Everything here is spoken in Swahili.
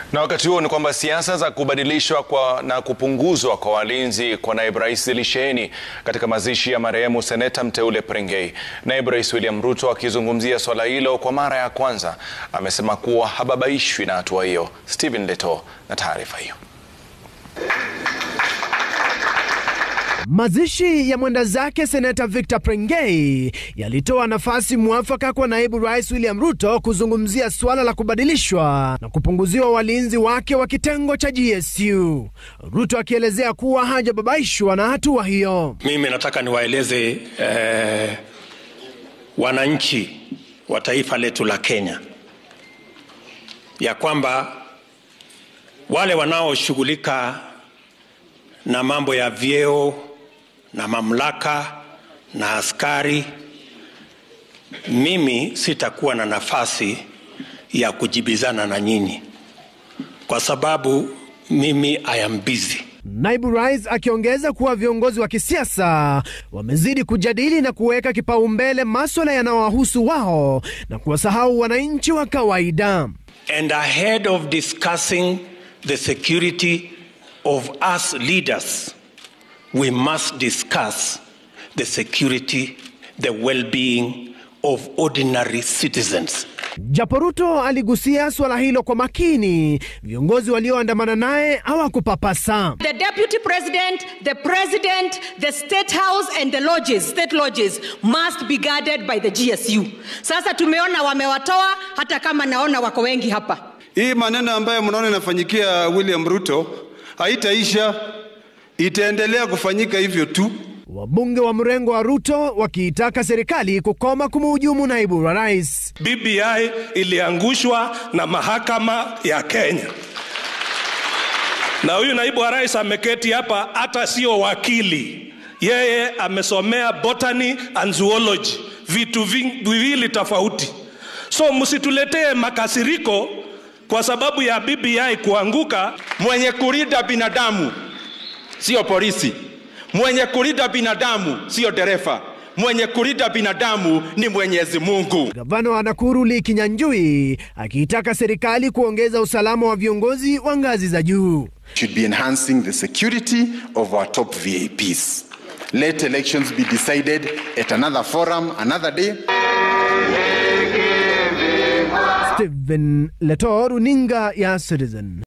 Na wakati huo ni kwamba siasa za kubadilishwa kwa na kupunguzwa kwa walinzi kwa naibu rais zilisheheni katika mazishi ya marehemu seneta mteule Prengei. Naibu Rais William Ruto akizungumzia swala hilo kwa mara ya kwanza amesema kuwa hababaishwi na hatua hiyo. Stephen Leto na taarifa hiyo. Mazishi ya mwenda zake seneta Victor Prengei yalitoa nafasi mwafaka kwa naibu rais William Ruto kuzungumzia suala la kubadilishwa na kupunguziwa walinzi wake wa kitengo cha GSU. Ruto akielezea kuwa hajababaishwa na hatua hiyo. Mimi nataka niwaeleze eh, wananchi wa taifa letu la Kenya ya kwamba wale wanaoshughulika na mambo ya vyeo na mamlaka na askari, mimi sitakuwa na nafasi ya kujibizana na nyinyi kwa sababu mimi I am busy. Naibu rais akiongeza kuwa viongozi wa kisiasa wamezidi kujadili na kuweka kipaumbele maswala yanayowahusu wao na kuwasahau wananchi wa kawaida. And ahead of discussing the security of us leaders, we must discuss the security, the well-being of ordinary citizens. Japo Ruto aligusia suala hilo kwa makini, viongozi walioandamana naye hawakupapasa. The deputy president, the president, the state house and the lodges, state lodges must be guarded by the GSU. Sasa tumeona wamewatoa, hata kama naona wako wengi hapa. Hii maneno ambayo mnaona inafanyikia William Ruto haitaisha, itaendelea kufanyika hivyo tu. Wabunge wa mrengo wa Ruto wakiitaka serikali kukoma kumhujumu naibu wa rais. BBI iliangushwa na mahakama ya Kenya, na huyu naibu wa rais ameketi hapa, hata sio wakili, yeye amesomea botany and zoology, vitu viwili tofauti. So msituletee makasiriko kwa sababu ya BBI kuanguka. Mwenye kulinda binadamu sio polisi, mwenye kulinda binadamu sio dereva, mwenye kulinda binadamu ni Mwenyezi Mungu. Gavana wa Nakuru Lee Kinyanjui akiitaka serikali kuongeza usalama wa viongozi wa ngazi za juu. Should be enhancing the security of our top VIPs. Let elections be decided at another forum, another day. Stephen Leto, runinga ya Citizen.